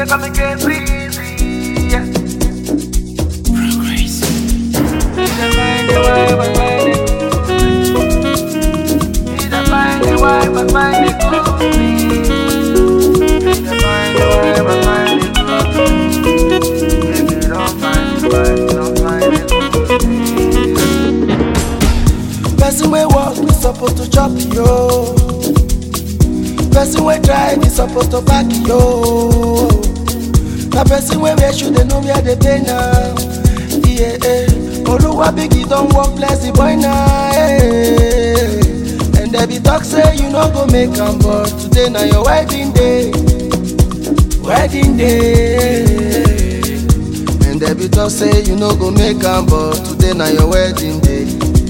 They call me K-Breezy, yeah. Need a find a wife, I find it good. Need a find a wife, I find it good. Need a find a wife, I find it good. If you don't find a wife, you don't find it good. Person wey work is supposed to chop yo. Person wey drive is supposed to back yo. Na person wey wear shoe dey know where dey pay now. Yeah, eh. Oluwa bigi don work bless the boy now. Eh. And they be talk say you no go make am but today na your wedding day. Wedding day. And they be talk say you no go make am but today na your wedding day.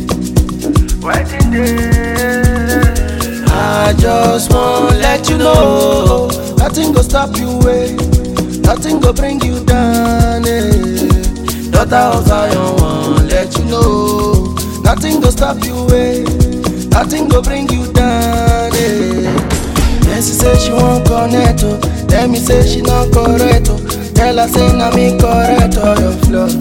Wedding day. I just want let you know nothing go stop you way, nothing go bring you down. Eh. Daughter of Zion want let you know nothing go stop you way, nothing go bring you down. Eh. Nancy say she want connect, oh. tell me say she not correct. Oh. Tell her say na me correct all your flaws.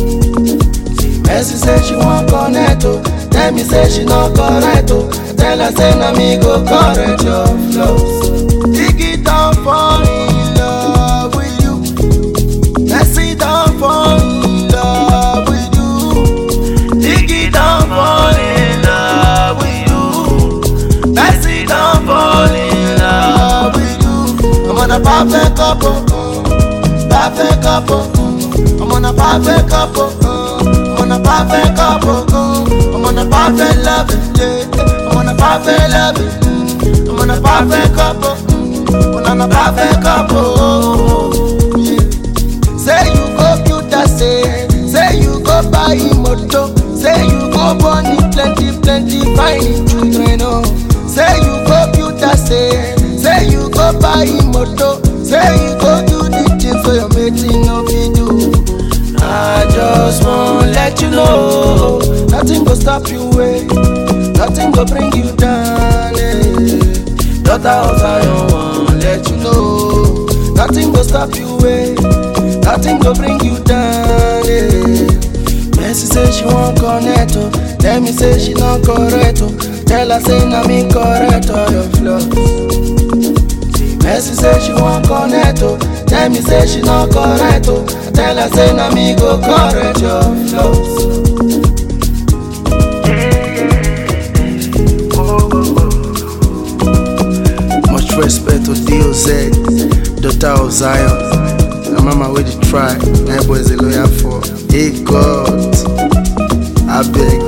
Mercy say she want connect, oh. Tell me say she not correct, oh. Tell her say na me go correct your flaws. Dig it down fall in love with you. Mercy down fall in love with you. Dig it down fall in love with you. Mercy down fall in love with you. I'm on a perfect couple, uh, perfect couple. uh, I'm on a perfect couple. uh, I'm on a perfect couple. uh, I'm on a perfect loving, yeah. I'm on a perfect loving. mm, I'm on a perfect couple. mm, I'm on a perfect couple. Yeah. Say you go build that say, say you go buy moto, say you go born in plenty, plenty fine children. Oh. Say you go build that say, say you go buy moto, say you go do the things so your mating no fit do. I just want let you know, nothing go stop you way, nothing go bring you down. Eh. Daughter of Zion want let you know, nothing go stop you way, nothing go bring you down. Eh. Mercy say she want connect, oh. tell me say she not correct. Oh. Tell her say na me correct all your flaws. Mercy say she want connect, oh. Tell me say she not correct, oh. Tell her say na me go correct your flaws. Much respect to DOZ, daughter of Zion. Na mama wey dey try, na boy is a lawyer for. Hey God, I beg